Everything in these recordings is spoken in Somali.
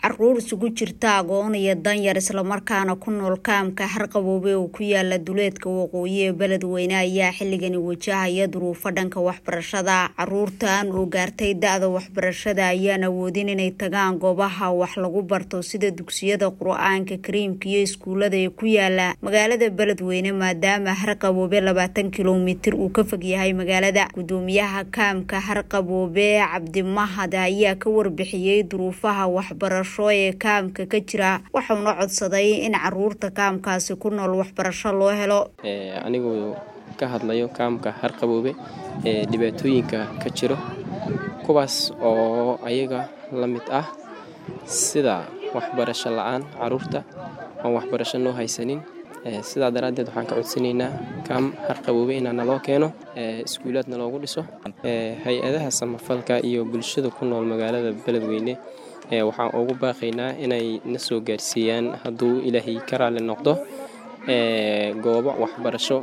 caruur isugu jirta agoon iyo danyar islamarkaana ku nool kaamka harqaboobe oo ku yaala duleedka waqooyi ee beledweyne ayaa xilligani wajahaya duruufo dhanka waxbarashada caruurtan oo gaartay da-da waxbarashada ayaan awoodin inay tagaan goobaha wax lagu barto sida dugsiyada qur-aanka kariimka iyo iskuulada ee ku yaala magaalada beledweyne maadaama harqaboobe labaatan kilomitir uu ka fog yahay magaalada gudoomiyaha kaamka harqaboobe cabdimahad ayaa ka warbixiyey duruufaha waxbarasho ee kaamka ka jira waxauna codsaday in caruurta kaamkaasi ku nool waxbarasho loo helo anigu ka hadlayo kaamka harqaboobe ee dhibaatooyinka ka jiro kuwaas oo ayaga la mid ah sida waxbarasho la-aan caruurta oon waxbarasho noo haysanin sidaa daraaddeed waxaan ka codsanaynaa kaam harqaboobe inaa naloo keeno iskuulaadna loogu dhiso hay-adaha samafalka iyo bulshada ku nool magaalada beledweyne waxaan ugu baaqaynaa inay na soo gaarsiiyaan hadduu ilaahay ka raali noqdo goobo waxbarasho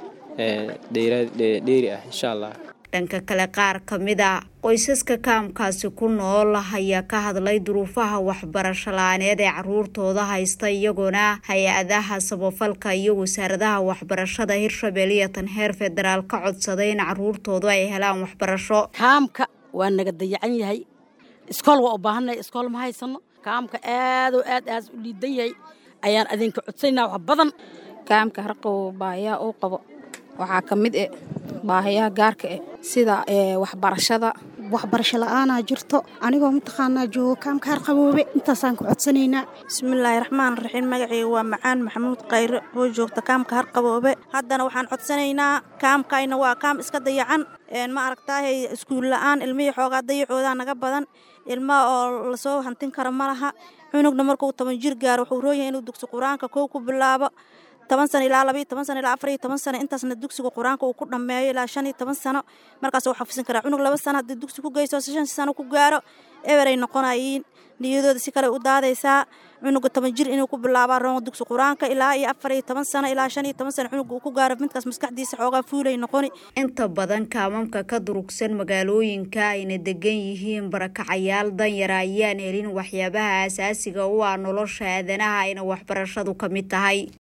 dheeri ah insha allah dhanka kale qaar ka mid a qoysaska kaamkaasi ku nool ayaa ka hadlay duruufaha waxbarasho la-aaneed ee caruurtooda haysta iyagoona hay-adaha samafalka iyo wasaaradaha waxbarashada hirshabelle iyo tan heer federaal ka codsaday in caruurtoodu ay helaan waxbarasho kaamka waa naga dayacan yahay iskool waa u baahannahay iskool ma haysano kaamka aadoo aad aas u liidan yahay ayaan adinka codsanaa wax badan kaamka harqabo baahiyaha uu qabo waxaa ka mid eh baahiyaha gaarka eh sida waxbarashada waxbarasho la-aanaa jirto anigoo mataqaanaa joogo kaamka harqaboobe intaasaan ku codsanaynaa bismillaahi raxmaan raxiim magaceyga waa macaan maxamuud khayre oo joogta kaamka harqaboobe haddana waxaan codsanaynaa kaamkayna waa kaam iska dayacan ma aragtaahay iskuul la-aan ilmihii xoogaa dayacoodaa naga badan ilmaha oo lasoo hantin karo ma laha cunugna markuu toban jir gaaro wuxuu rooyahay inuu dugsi qur-aanka kow ku bilaabo toban sano ilaa labaiyo toban sano ilaa afariyo toban sano intaasna dugsiga qur-aanka uu ku dhammeeyo ilaa shan iyo toban sano markaas uu xafisan karaa cunug laba sano haddii dugsi ku geyso shan sano ku gaaro eberay noqonayiin niyadooda si kale u daadaysaa cunuga toban jir inuu ku bilaabaa roon dugsi qur-aanka ilaa iyo afar iyo toban sano ilaa shan iyo toban sano cunuga uu ku gaaro midkaas maskaxdiisa xoogaa fuulay noqoni inta badan kaamamka ka durugsan magaalooyinka ayna degan yihiin barakacayaal danyara ayaan helin waxyaabaha asaasiga u ah nolosha aadanaha ayna waxbarashadu ka mid tahay